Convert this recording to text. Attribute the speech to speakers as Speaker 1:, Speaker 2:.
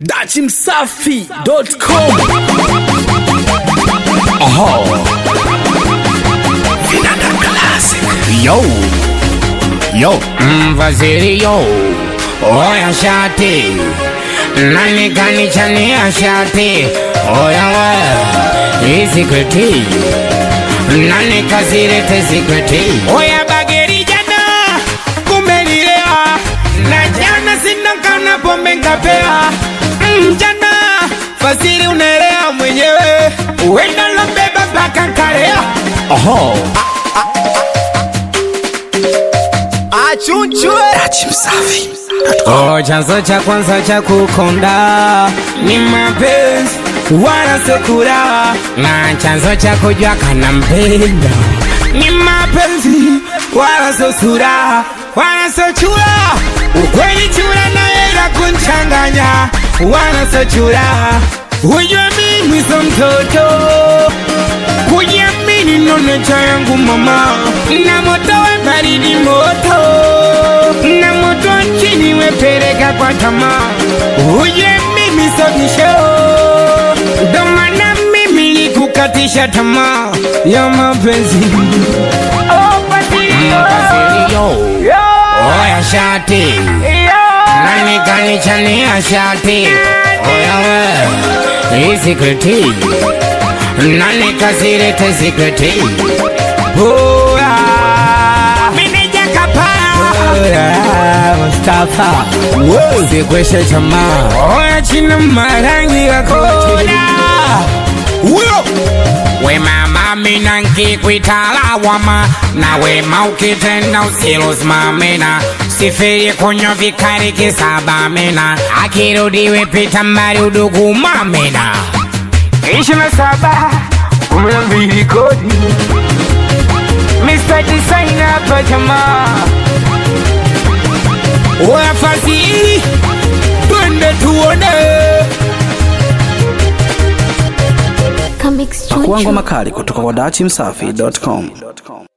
Speaker 1: dachimsafi.com Oho. Vinanda Classic. Yo. Yo.
Speaker 2: Mvaziri yo oya shati nani kanichania shati oya we isikweti nani kazirete sikweti oya bageri jana kumbe nilea na jana sina kana pombe nkapea Mm, jana fasiri unaelea mwenyewe uenda lombeba mpaka kalea
Speaker 1: Oho.
Speaker 3: achunchwe
Speaker 1: Dachimsafi.
Speaker 2: Oh, chanzo cha kwanza cha kukonda ni mapenzi wala sekura, na chanzo cha kujua kana mpenda ni mapenzi wala so sura wala so chura. Ukweli chura na hela kunchanganya wala so chura. Ujue mimi so mtoto kujiamini ndo necha yangu mama, na moto we baridi moto, na moto wa chini wepeleka kwa tamaa. Uje mimi sotisho, ndo maana mimi nikukatisha tamaa ya mapenzi. Mpasirio, oya shati nani kanichania shati oya we isikreti nani kazirete sikreti oya meneja kapaa Mustafa sikweshe chama oya china marangi yakoda
Speaker 1: Huyo.
Speaker 2: we mama mina nkikwitala wama na wema ukitenda usilosimamina sifiri kunywa vikari kisabamina akirudiwe pita mbali udugu mamina ishirini na saba kumi na mbili kodi Mr. Designer hapa jamaa Oya fasihi twende tuone
Speaker 4: Comics
Speaker 1: Pakuangwa
Speaker 4: Choncho.
Speaker 1: makali kutoka kwa dachimsafi.com.